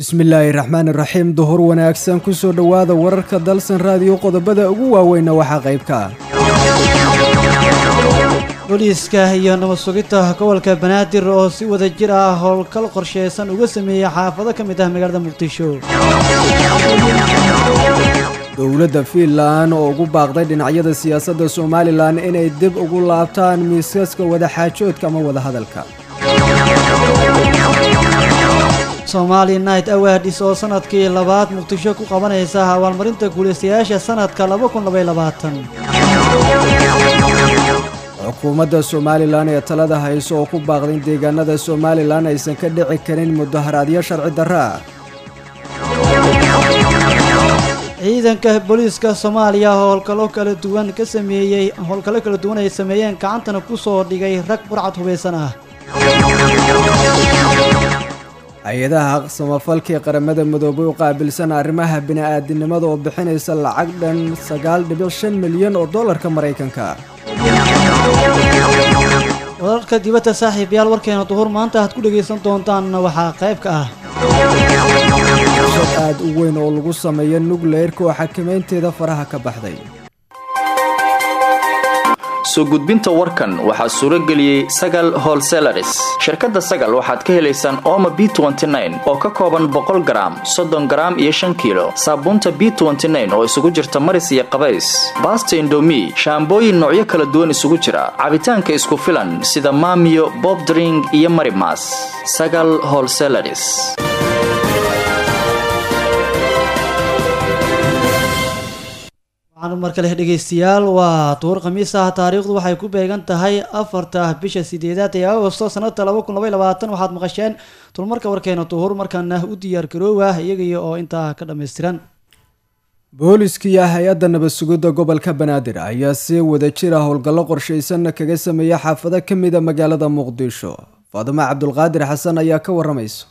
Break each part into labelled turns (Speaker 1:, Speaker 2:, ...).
Speaker 1: bismillaahi raxmaani raxiim duhur wanaagsan ku soo dhowaada wararka dalsan raadiyo qodobada ugu waaweynna waxaa qayb ka ah
Speaker 2: booliiska iyo nabad sugidda gobolka banaadir oo si wada jir ah howlgal qorsheysan uga sameeyey xaafado ka mid ah magaalada muqdisho
Speaker 1: dowladda fiinlan oo ugu baaqday dhinacyada siyaasadda somalilan inay dib ugu laabtaan miisaska wadaxaajoodka ama wadahadalka
Speaker 2: somaali night awadis oo sanadkii labaad muqdisho ku qabanaysa abaalmarinta guulaystayaasha sanadka
Speaker 1: xukuumadda somalilan ee talada hayso oo ku baaqday in deegaanada somalilan aysan ka dhici karin mudaharaadyo sharci darra ah
Speaker 2: ciidanka booliiska soomaaliya howlgallo kala duwan ka sameeyey howlgallo kala duwan ay sameeyeen gacantana ku soo dhigay rag burcad hubaysan ah
Speaker 1: hay-adaha samafalkii qaramada midoobay u qaabilsan arrimaha bini'aadinimada oo bixinaysa lacag dhan sagaal dhibic shan milyan oo dollarka maraykanka
Speaker 2: wararka dibadda saaxiibayaal warkeena duhur maanta aad ku dhegaysan doontaanna waxaa qayb ka ah
Speaker 1: shad aad u weyn oo lagu sameeyo nukleyrka oo xakamaynteeda faraha ka baxday
Speaker 3: soo gudbinta warkan waxaa suuro geliyey sagal holselaris shirkadda sagal waxaad ka helaysaan ooma b oo ka kooban boqol garaam soddon garaam iyo shan kiilo saabuunta b oo isugu jirta maris iyo qabays baasta indomi shaambooyin noocyo kala duwan isugu jira cabitaanka isku filan sida maamiyo bobdring iyo marimas sagal holselaris
Speaker 2: mar kale dhegaystayaal waa duhur khamiis ah taariikhdu waxay ku beegan tahay afarta bisha sideedaad ee agosto sanada waxaad maqasheen dulmarka warkeena duhur markaana u diyaar garoowa iyagiyo oo intaa ka dhammaystiran
Speaker 1: booliskiiyo hay-adda nabad sugidda gobolka banaadir ayaa si wada jira howlgallo qorshaysanna kaga sameeya xaafado ka mida magaalada muqdisho faadimo cabdulqaadir xasan ayaa ka waramaysa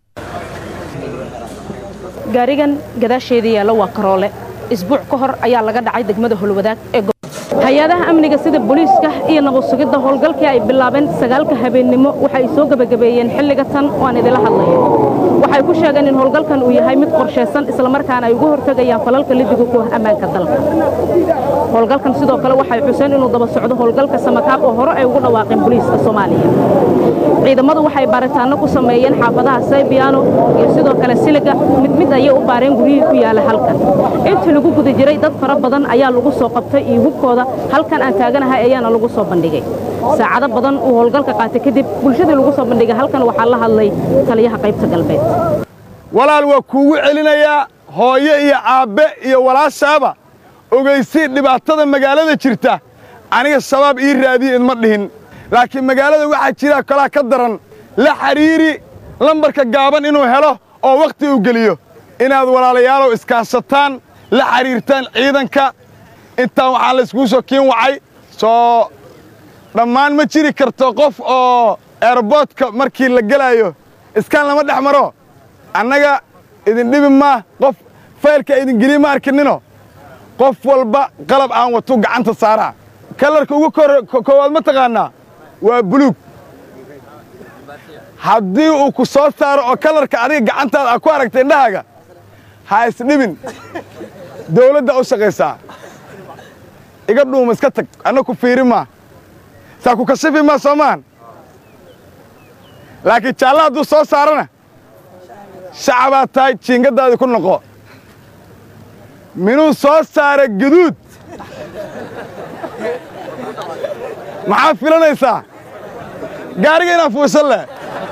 Speaker 4: gaarigan gadaasheeda yaalla waa karoole isbuuc ka hor ayaa laga dhacay degmada holwadaag ee hay-adaha amniga sida booliiska iyo nabad sugidda howlgalkii ay bilaabeen sagaalka habeennimo waxay soo gebagabeeyeen xilliga tan waan idila hadlaya waxay ku sheegeen in howlgalkan uu yahay mid qorshaysan islamarkaana ay uga hortegayaan falalka lidiga ku ah ammaanka dalka howlgalkan sidoo kale waxay xuseen inuu daba socdo howlgalka samakaab oo hore ay ugu dhawaaqeen booliiska soomaaliya ciidamadu waxay baaritaanno ku sameeyeen xaafadaha saybiyaano iyo sidoo kale siliga mid mid ayay u baareen guryihii ku yaala halkan intii lagu guda jiray dad fara badan ayaa lagu soo qabtay iyo hubkooda halkan aan taaganahay ayaana lagu soo bandhigay saacado badan uu howlgalka qaatay kadib bulshadii lagu soo bandhigay halkan waxaa la hadlay taliyaha qaybta galbeed
Speaker 5: walaal waa kuugu celinayaa hooyo iyo aabbe iyo walaashaaba ogaysii dhibaatada magaalada jirta aniga shabaab ii raadiya idma dhihin laakiin magaalada waxaa jira kalaa ka daran la xidhiiri lambarka gaaban inuu helo oo wakhti uu geliyo inaad walaalayaalow iskaashataan la xidhiirtaan ciidanka intaan waxaa layskuu soo kiin wacay soo dhammaan ma jiri karto qof oo eeraboodka markii la gelaayo iskaan lama dhex maro annaga idin dhibi maa qof faylka idin geliye ma arkinino qof walba qalab aan watu gacanta saaraa kalarka ugu koowaad ma taqaannaa waa buluug haddii uu ku soo saaro oo kalarka adiga gacantaada aad ku aragta indhahaaga ha isdhibin dawladda u shaqaysaa iga dhuuma iska tag anna ku fiiri maa saa ku kashifi maa soomaan laakiin jaalla hadduu soo saarana shacabaad tahay jiingaddaadii ku noqo minuu soo saara gaduud maxaa filanaysaa gaariga inaa fuushan leh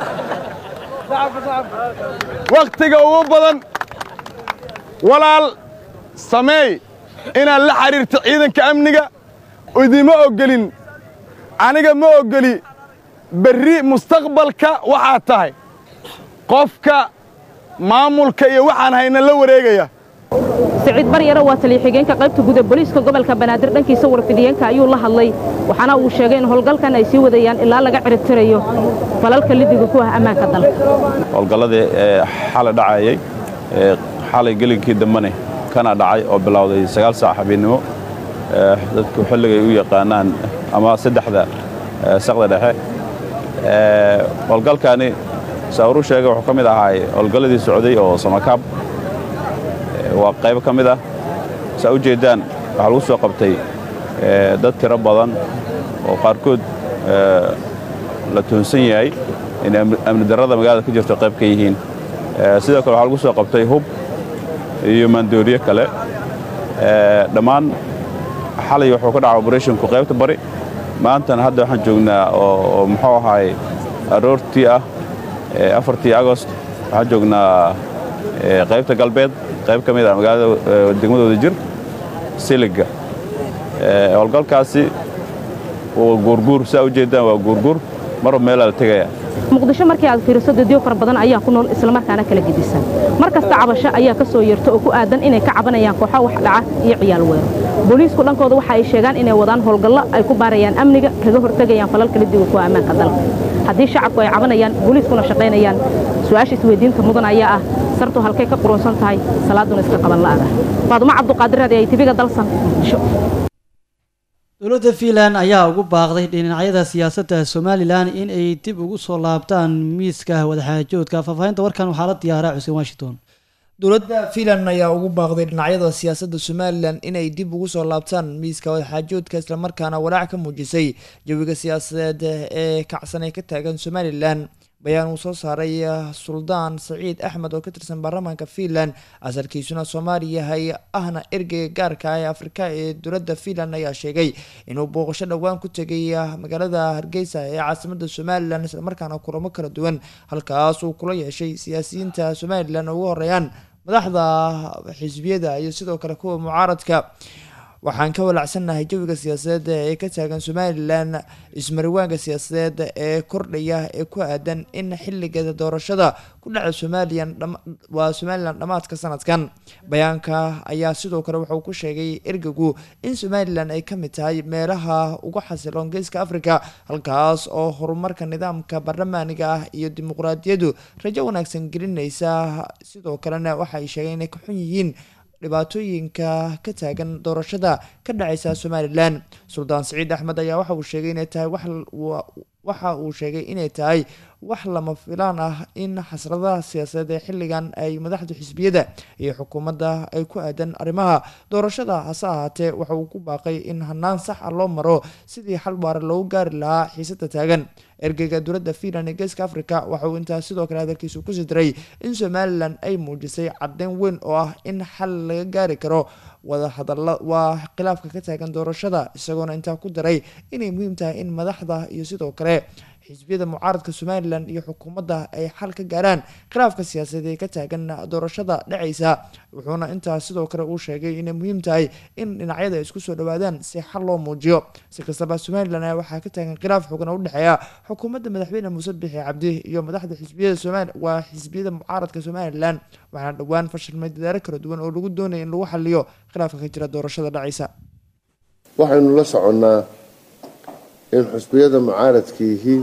Speaker 5: wakhtiga ugu badan walaal sameey inaad la xidhiirto ciidanka amniga idima oggelin aniga ma oggeli berri mustaqbalka waxaad tahay qofka maamulka iyo waxaan hayna la wareegaya
Speaker 4: siciid baryare waa taliya xigeenka qaybta guud ee booliiska gobolka banaadir dhankiisa warfidiyeenka ayuu la hadlay waxaana uu sheegay in howlgalkan ay sii wadayaan ilaa laga ciribtirayo falalka lidiga ku ah ammaanka dalka
Speaker 6: howlgalladii ee xalay dhacayay ee xalay gelinkii dambane kana dhacay oo bilowday sagaal saac habeennimo dadku xilligay u yaqaanaan ama saddexda saqda dhexe howlgalkaani saawiruu sheegay wuxuu ka mid ahaa howlgalladii socday oo samakaab waa qaybo ka mid ah saa u jeeddaan waxaa lagu soo qabtay dad tiro badan oo qaarkood la toonsan yahay inay amni darrada magaalada ka jirto qayb ka yihiin sidoo kale waxaa lagu soo qabtay hub iyo maandooriye kale dhammaan xalay wuxuu ka dhaca oberethonku qaybta bari maantana hadda waxaan joognaa oo muxuu ahaay aroortii ah afartii agost waxaan joognaa qaybta galbeed qayb ka mid ah magaalada degmadooda jir siliga howlgalkaasi waa guurguur saa u jeeddaan waa guurguur marba meelaa la tegaya
Speaker 4: muqdisho markii aad fiiriso dadyo fara badan ayaa ku nool islamarkaana kala gedisan mar kasta cabasho ayaa ka soo yeerta oo ku aadan inay ka cabanayaan kooxo wax dhaca iyo ciyaal weero booliisku dhankooda waxa ay sheegaan inay wadaan howlgallo ay ku baarayaan amniga kaga hortegayaan falalka lidiga kuwa ammaanka dalka haddii shacabku ay cabanayaan booliiskuna shaqaynayaan su-aasha isweydiinta mudan ayaa ah sartu halkay ka quruunsan tahay salaaduna iska qaban la'ada faadumo cabduqaadir raadi ay tibiga dalsan muqdisho
Speaker 2: dowladda fiinland ayaa ugu baaqday dhinacyada siyaasadda somalilan in ay dib ugu soo laabtaan miiska wadaxaajoodka faahfaahinta warkan waxaa la diyaaraa xuseen washington
Speaker 7: dowladda fiinland ayaa ugu baaqday dhinacyada siyaasadda somalilan inay dib ugu soo laabtaan miiska wadaxaajoodka islamarkaana walaac ka muujisay jawiga siyaasadeed ee kacsan ee ka taagan somalilan bayaan uu soo saaray suldaan saciid axmed oo ka tirsan baarlamaanka fiinland asalkiisuna soomaali yahay ahna ergeyga gaarka ah ee afrika ee dowladda fiinland ayaa sheegay inuu booqasho dhowaan ku tegay magaalada hargeysa ee caasimada somalilan islamarkaana kulamo kala duwan halkaas uu kula yeeshay siyaasiyiinta somalilan oo ugu horeeyaan madaxda xisbiyada iyo sidoo kale kuwa mucaaradka waxaan ka walacsannahay jawiga siyaasadeed ee ka taagan somalilan ismariwaanka siyaasadeed ee kordhaya ee ku aadan in xiligeeda doorashada ku dhaca somalilan waa somalilan dhammaadka sanadkan bayaanka ayaa sidoo kale wuxuu ku sheegay ergagu in somalilan ay ka mid tahay meelaha ugu xasiloon geeska africa halkaas oo horumarka nidaamka baarlamaaniga ah iyo dimuqraadiyadu rajo wanaagsan gelinaysa sidoo kalena waxaay sheegeen inay ka xun yihiin dhibaatooyinka ka taagan doorashada ka dhacaysa somalilan suldaan saciid axmed ayaa waxa uu sheegay inay tahay waxa uu sheegay inay tahay wax lama filaan ah in xasradaha siyaasadeed ee xilligan ay madaxda xisbiyada iyo xukuumadda ay ku aadan arrimaha doorashada hase ahaatee waxa uu ku baaqay in hanaan sax ah loo maro sidii xal waara loogu gaari lahaa xiisada taagan ergeyga dowladda fiinland ee geeska africa waxa uu intaas sidoo kale hadalkiisu ku sidray in somalilan ay muujisay caddeyn weyn oo ah in xal laga gaari karo wada hadalla waa khilaafka ka taagan doorashada isagoona intaa ku daray inay muhiim tahay in madaxda iyo sidoo kale xisbiyada mucaaradka somalilan iyo xukuumadda ay xal ka gaaraan khilaafka siyaasadeed ee ka taagan doorashada dhacaysa wuxuuna intaas sidoo kale uu sheegay inay muhiim tahay in dhinacyada ay isku soo dhawaadaan si xal loo muujiyo si kastaba somalilan ayaa waxaa ka taagan khilaaf xoogan oo udhexeeya xukuumadda madaxweyne muuse bixi cabdi iyo madaxda xisbiyada somali waa xisbiyada mucaaradka somalilan waxaana dhowaan fashilmay dadaalo kala duwan oo lagu doonaya in lagu xaliyo khilaafka ka jira doorashada dhacaysa
Speaker 8: waxaynu la soconnaa in xusbiyada mucaaradkiihii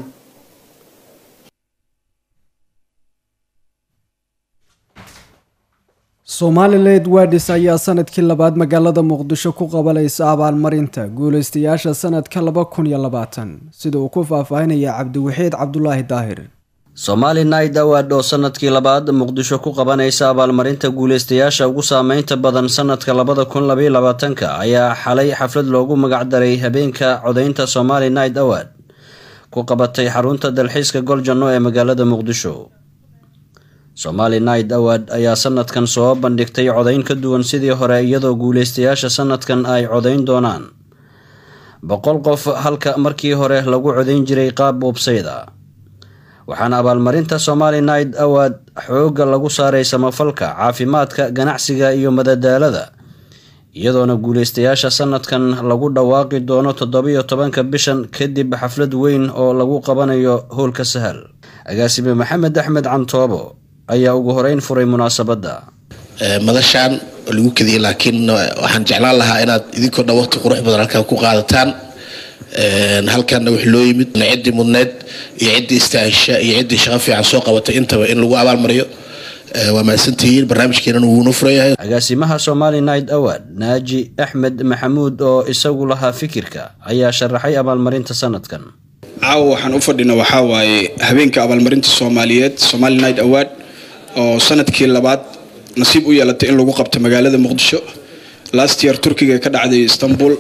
Speaker 1: somaliland wadis ayaa sanadkii labaad magaalada muqdisho ku qabanaysa abaalmarinta guuleystayaasha sanadka laba kun iyo labaatan sida uu ku faahfaahinaya cabdiwaxiid cabdulaahi daahir
Speaker 9: somali night award oo sanadkii labaad muqdisho ku qabanaysa abaalmarinta guuleystayaasha ugu saameynta badan sanadka labada kun labaiyo labaatanka ayaa xalay xaflad loogu magacdaray habeenka codaynta somali night award ku qabatay xarunta dalxiiska goljanno ee magaalada muqdisho somali night award ayaa sanadkan soo bandhigtay codayn ka duwan sidii hore iyadoo guuleystayaasha sanadkan ay codayn doonaan boqol qof halka markii hore lagu codayn jiray qaab websayda waxaana abaalmarinta somali night award xoogga lagu saaray samafalka caafimaadka ganacsiga iyo madadaalada iyadoona guuleystayaasha sanadkan lagu dhawaaqi doono toddobiyo tobanka bishan kadib xaflad weyn oo lagu qabanayo howlka sahal agaasime maxamed axmed cantoobo ayaa ugu horeyn furay munaasabadda
Speaker 10: madashaan oo lagu kadiyay laakiin waxaan jeclaan lahaa inaad idinkoo dhan waqti qurux badan halkan ku qaadataan halkanna wix loo yimid ciddii mudneyd iyo ciddii istaahisha iyo ciddii shaqo fiican soo qabatay intaba in lagu abaalmariyo waa mahadsantihiin barnaamijkeenana wuuna furayahay
Speaker 9: agaasimaha somali night award naaji axmed maxamuud oo isagu lahaa fikirka ayaa sharaxay abaalmarinta sanadkan
Speaker 11: caawa waxaan u fadhina waxaa waaye habeenka abaalmarinta soomaaliyeed somali night award oo sanadkii labaad nasiib u yeelatay in lagu qabto magaalada muqdisho last year turkiga ka dhacday istanbul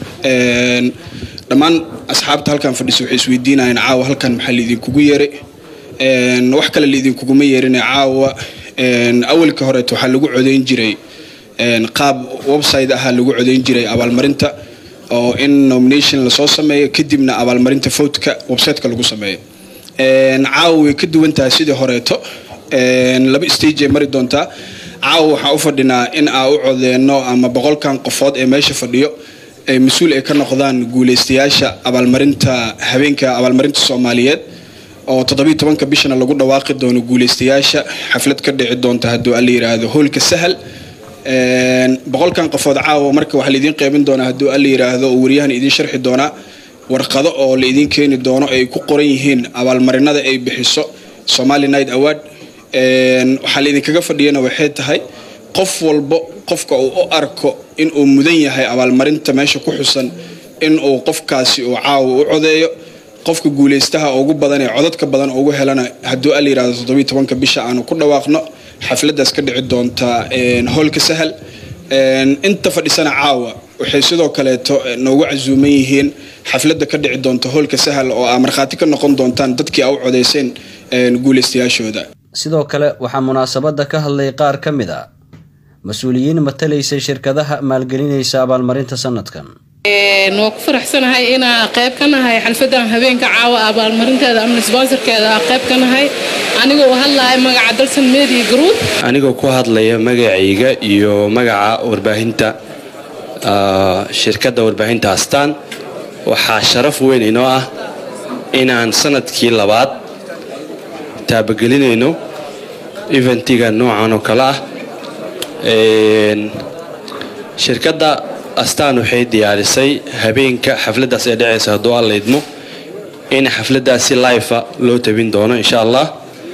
Speaker 11: dhammaan asxaabta halkan fadhisa waxay isweydiinayeen caawa halkan maxaa laidinkugu yeeray wax kale laidinkuguma yeerin caawa awalka horeet waxaa lagu codayn jiray qaab website ahaa lagu codayn jiray abaalmarinta oo in nomination lasoo sameeyo kadibna abaalmarinta votka websiteka lagu sameeyo caawa way ka duwan tahay sidii horeeto laba stage ay mari doontaa caawa waxaa u fadhinaa in aa u codeenno ama boqolkan qofood ee meesha fadhiyo ay mas-uul ay ka noqdaan guuleystayaasha abaalmarinta habeenka abaalmarinta soomaaliyeed oo toddobiiy tobanka bishana lagu dhawaaqi doono guuleystayaasha xaflad ka dhici doonta hadduu alla yiraahdo hoolka sahal boqolkan qofood caawa marka waxaa laidiin qeybin doonaa hadduu alla yiraahdo oo wariyahan idiin sharxi doonaa warqado oo la idiin keeni doono ay ku qoran yihiin abaalmarinada ay bixiso somali night award waxaa laidinkaga fadhiyana waxay tahay qof walbo qofka uu u arko inuu mudan yahay abaalmarinta meesha ku xusan inuu qofkaasi uu caawa u codeeyo qofka guuleystaha ugu badan ee codadka badan ugu helana hadduu alla yirahdo toddobiiy tobanka bisha aanu ku dhawaaqno xafladaas ka dhici doonta hoolka sahal inta fadhisana caawa waxay sidoo kaleeto noogu casuuman yihiin xafladda ka dhici doonta hoolka sahal oo aa markhaati ka noqon doontaan dadkii aa u codeyseen guuleystayaashooda
Speaker 9: sidoo kale waxaa munaasabadda ka hadlay qaar ka mid a mas-uuliyiin matalaysay shirkadaha maalgelinaysa abaalmarinta sanadkan
Speaker 12: waa ku faraxsanahay inaa qayb ka nahay xalfadan habeenka caawa abaalmarinteeda amni sponsorkeeda aa qayb ka nahay anigoo u hadlaya magaca dalsan media group
Speaker 13: anigoo ku hadlaya magacayga iyo magaca warbaahinta shirkadda warbaahinta astaan waxaa sharaf weyn inoo ah inaan sanadkii labaad taabagelinayno eventiga noocan oo kale ah shirkadda astaan waxay diyaarisay habeenka xafladdaas ee dhacaysa hadduu alla idmo in xafladdaasi lifa loo tabin doono insha allah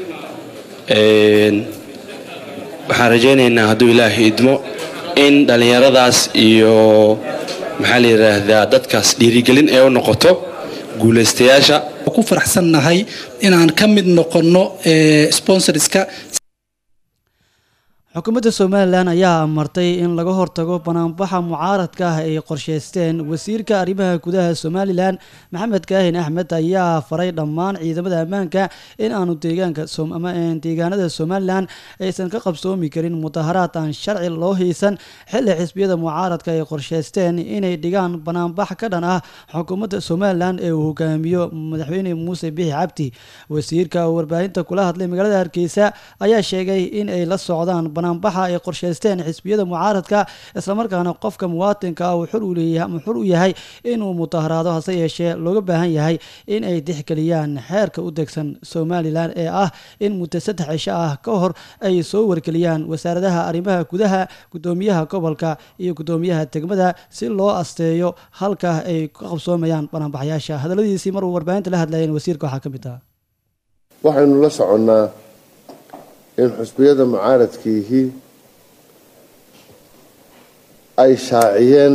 Speaker 13: waxaan rajaynaynaa hadduu ilaahay idmo in dhallinyaradaas iyo maxaa la yidhaahdaa dadkaas dhiirigelin ee u noqoto guulaystayaasha
Speaker 14: ku faraxsannahay inaan ka mid noqonno sponsorska
Speaker 2: xukuumadda somalilan ayaa amartay in laga hortago banaanbaxa mucaaradka ah ay qorsheysteen wasiirka arrimaha gudaha somalilan maxamed kaahin axmed ayaa faray dhammaan ciidamada ammaanka in aanu deegaanka deegaanada somalilan aysan ka qabsoomi karin mudaharaad aan sharci loo haysan xilli xisbiyada mucaaradka ay qorsheysteen inay dhigaan banaanbax ka dhan ah xukuumadda somalilan ee uu hogaamiyo madaxweyne muuse bixi cabdi wasiirka warbaahinta kula hadlay magaalada hargeysa ayaa sheegay in ay la socdaan banaanbaxa ay qorsheysteen xisbiyada mucaaradka islamarkaana qofka muwaatinka ah uu xur u yahay inuu mudaharaado hase yeeshee looga baahan yahay in ay dixgeliyaan xeerka u degsan somalilan ee ah in muddo saddex cisho ah ka hor ay soo wargeliyaan wasaaradaha arrimaha gudaha gudoomiyaha gobolka iyo gudoomiyaha degmada si loo asteeyo halka ay ka qabsoomayaan banaanbaxyaasha hadaladiisii maruu warbaahinta la hadlayeen wasiirka waxaa ka mid ah
Speaker 8: waxaynu la soconnaa in xusbiyada mucaaradkiihii ay shaaciyeen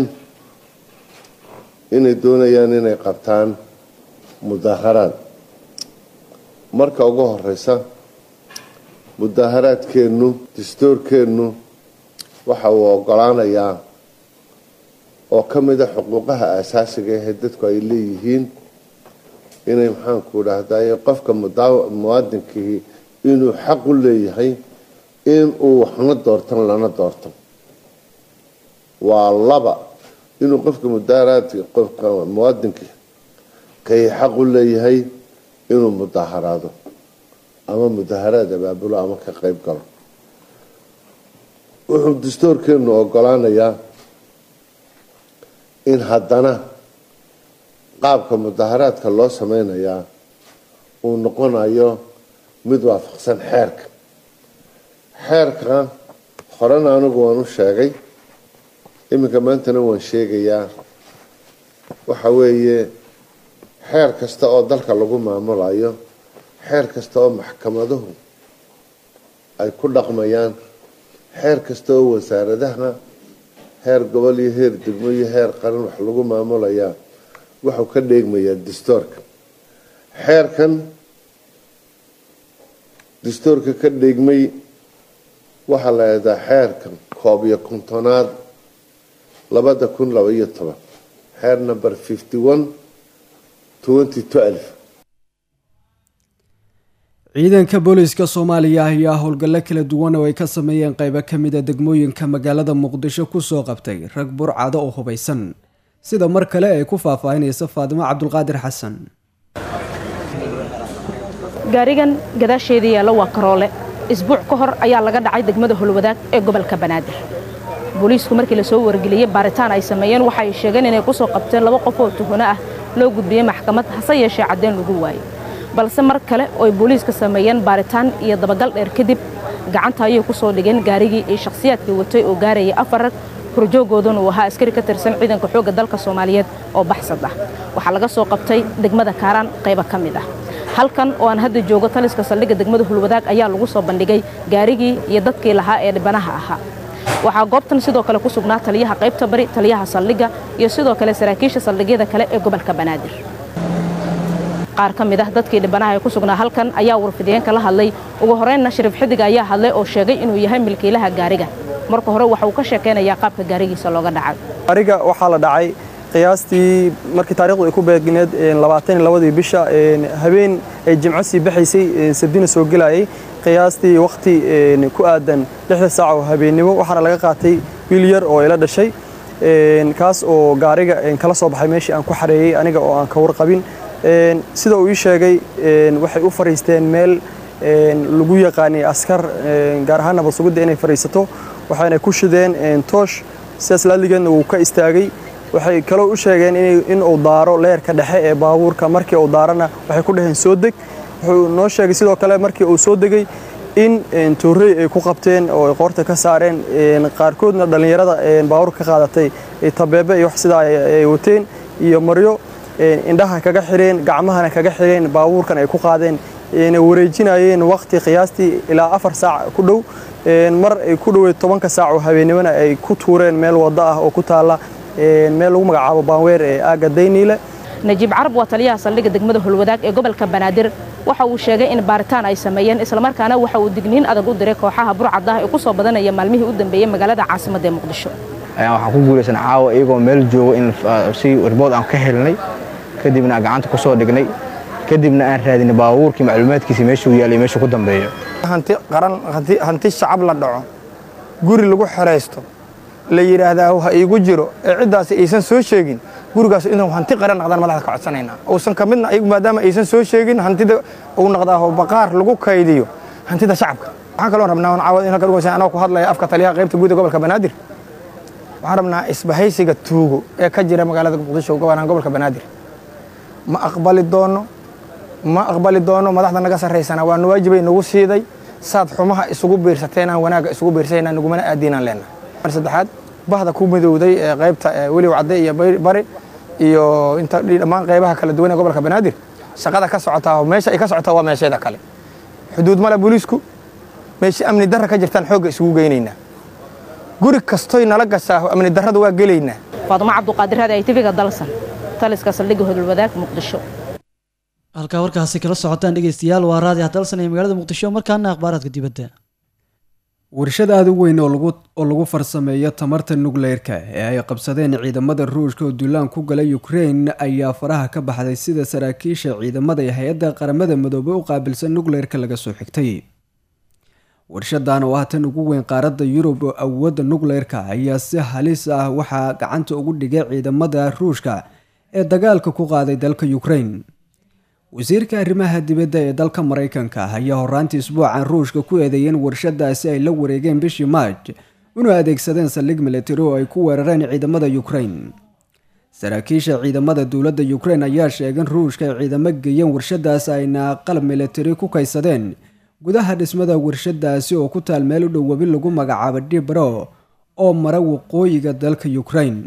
Speaker 8: inay doonayaan inay qabtaan mudaharaad marka ugu horeysa mudaharaadkeennu dastuurkeennu waxa uu ogolaanayaa oo ka mida xuquuqaha aasaasiga ahee dadku ay leeyihiin inay maxaanku dhahday qofka muwaadinkii inuu xaq u leeyahay inuu waxna doortan lana doorto waa laba inuu qofka mudaharaadka qofka muwaadinkii kay xaq u leeyahay inuu mudaharaado ama mudaharaad abaabulo ama ka qeyb galo wuxuu dastuurkeenu ogolaanayaa in haddana qaabka mudaharaadka loo sameynayaa uu noqonayo mid waafaqsan xeerka xeerka horena anigu waan u sheegay iminka maantana waan sheegayaa waxa weeye xeer kasta oo dalka lagu maamulayo xeer kasta oo maxkamaduhu ay ku dhaqmayaan xeer kasta oo wasaaradaha heer gobol iyo heer degmo iyo heer qaran wax lagu maamulayaa wuxuu ka dheegmayaa dastuurka xeerkan dastuurka ka dhigmay waxaa la eedaa xeerkan koob iyo kontonaad labada kun laba iyo toban xeer number fifty one twenty twelve
Speaker 1: ciidanka booliiska soomaaliya ayaa howlgallo kala duwan oo ay ka sameeyeen qaybo ka mid a degmooyinka magaalada muqdisho kusoo qabtay rag burcado oo hubaysan sida mar kale ay ku faahfaahinaysa faadimo cabdulqaadir xasan
Speaker 4: gaarigan gadaasheeda yaalla waa karoole isbuuc ka hor ayaa laga dhacay degmada holwadaag ee gobolka banaadir booliisku markii lasoo wargeliyey baaritaan ay sameeyeen waxa ay sheegeen inay kusoo qabteen laba qof oo tuhano ah loo gudbiyey maxkamad hase yeeshee caddeyn lagu waayey balse mar kale oo ay booliiska sameeyeen baaritaan iyo dabagal dheer kadib gacanta ayay ku soo dhigeen gaarigii iyo shakhsiyaadkii watay oo gaarayay afar rag horjoogooduna uu ahaa askari ka tirsan ciidanka xoogga dalka soomaaliyeed oo baxsad ah waxaa laga soo qabtay degmada kaaraan qaybo ka mid ah halkan oo aan hadda joogo taliska saldhigga degmada hulwadaag ayaa lagu soo bandhigay gaarigii iyo dadkii lahaa ee dhibanaha ahaa waxaa goobtan sidoo kale ku sugnaa taliyaha qaybta bari taliyaha saldhigga iyo sidoo kale saraakiisha saldhigyada kale ee gobolka banaadir qaar ka mid ah dadkii dhibanaha ee ku sugnaa halkan ayaa warfidiyeenka la hadlay ugu horeynna shariif xidig ayaa hadlay oo sheegay inuu yahay milkiilaha gaariga marka hore waxa uu ka sheekaynayaa qaabka gaarigiisa looga dhacay
Speaker 15: gaariga waxaa la dhacay qiyaastii markii taarikhdu ay ku beegneed labaatan iyo labadii bisha habeen ay jimco sii baxaysay sabdina soo gelayay qiyaastii wakhti ku aadan lixda saac oo habeennimo waxaana laga qaatay wiil yar oo ila dhashay kaas oo gaariga kala soo baxay meeshii aan ku xareeyey aniga oo aan ka warqabin sida uu ii sheegay waxay u fariisteen meel lagu yaqaanay askar gaar ahaan nabad sugidda inay fariisato waxayna ku shideen toosh sidaas laaligeedna wuu ka istaagay waxay kaloo u sheegeen in uu daaro leerka dhexe ee baabuurka markii uu daarana waxay ku dhaheen soo deg wuxuu noo sheegay sidoo kale markii uu soo degay in toorey ay ku qabteen oo ay qoorta ka saareen qaarkoodna dhallinyarada baabuurka ka qaadatay tabeebe iyo wax sidaa ay wateen iyo maryo indhaha kaga xireen gacmahana kaga xireen baabuurkan ay ku qaadeen na wareejinayeen waqti qiyaastii ilaa afar saac ku dhow mar ay ku dhoweed tobanka saac oo habeennimona ay ku tuureen meel waddo ah oo ku taalla meel lagu magacaabo baanweer ee aagga dayniile
Speaker 4: najiib carab waa taliyaha saldhigga degmada holwadaag ee gobolka banaadir waxa uu sheegay in baaritaan ay sameeyeen islamarkaana waxa uu digniin adag u diray kooxaha burcad ah ee ku soo badanaya maalmihii u dambeeyey magaalada caasimadda ee muqdisho
Speaker 16: waxaan ku guulaysan caawa iyagoo meel joogo in si ribood aan ka helnay kadibna gacanta ku soo dhignay kadibna aan raadinay baabuurkii macluumaadkiisa meeshuu yaalay meeshuu ku dambeeyo
Speaker 17: hanti qaran hanti shacab la dhaco guri lagu xeraysto la yidhaahdaa ha iigu jiro ee ciddaasi aysan soo sheegin gurigaas inuu hanti qaran naqdaan madaxda ka codsanaynaa uusan ka midna iyagu maadaama aysan soo sheegin hantida uu naqdaa baqaar lagu kaydiyo hantida shacabka waxaan kaloo rabnaa caawad in halka dhugaysan anoo ku hadlaya afka taliyaha qaybta guud ee gobolka banaadir waxaan rabnaa isbahaysiga tuugo ee ka jira magaalada muqdisho gobanaan gobolka banaadir ma aqbali doono ma aqbali doono madaxda naga sarraysana waa nawaajibay nagu siiday saad xumaha isugu biirsateenaan wanaagga isugu biirsayna nagumana aadiinaan leenna mar saddexaad bahda ku midowday ee qaybta weliw cadde iyo bari iyo inta dhammaan qaybaha kala duwan ee gobolka banaadir shaqada ka socotaa meesha ay ka socotaa waa meesheeda kale xuduud male booliisku meesha amni darra ka jirtaan xoogga isugu geynaynaa guri kastoy nala gashaa amni darrada waa gelaynaa
Speaker 4: faadumo cabduqaadir raadi ay tiviga dalsan taliska saldhigga hodolwadaag muqdisho
Speaker 2: halkaa warkaasi kala socotaan dhegeystayaal waa raadi hadalsan ee magaalada muqdisho markaana akhbaaraadka dibadda
Speaker 1: warshad aada u weyn oo lagu farsameeyo tamarta nukleerka ee ay qabsadeen ciidamada ruushka oo duulaan ku galay ukrein ayaa faraha ka baxday sida saraakiisha ciidamada ee hay-adda qaramada midoobey u qaabilsan nukleerka laga soo xigtay warshadan oo ah tan ugu weyn qaaradda yurub oo awoodda nukleerka ayaa si halis ah waxaa gacanta ugu dhigay ciidamada ruushka ee dagaalka ku qaaday dalka ukrein wasiirka arrimaha dibadda ee dalka maraykanka ayaa horaantii isbuucan ruushka ku eedeeyeen warshadaasi ay la wareegeen bishii maaj inuu adeegsadeen saldhig militari oo ay ku weerareen ciidamada ukrein saraakiisha ciidamada dowladda ukrein ayaa sheegeen ruushka ay ciidamo geeyeen warshadaas ayna qalab militari ku kaysadeen gudaha dhismada warshadaasi oo ku taal meel u dhow webi lagu magacaabo dhibro oo mara waqooyiga dalka ukrein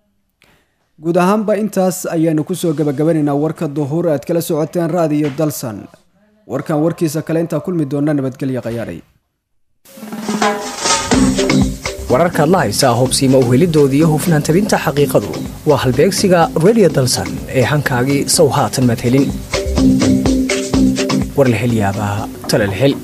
Speaker 1: guud ahaanba intaas ayaanu kusoo gabagabanaynaa warka duhuur aad kala socoteen raadiyo dalsan warkan warkiisa kale intaa kulmi doona nabadgelya khayaaray
Speaker 18: wararkaad la haysaa hubsiima uhelidooda iyo hufnaan tabinta xaqiiqadu waa halbeegsiga redio dalsan ee hankaagii sow haatan madhelin war la hel yaabaha tale la hel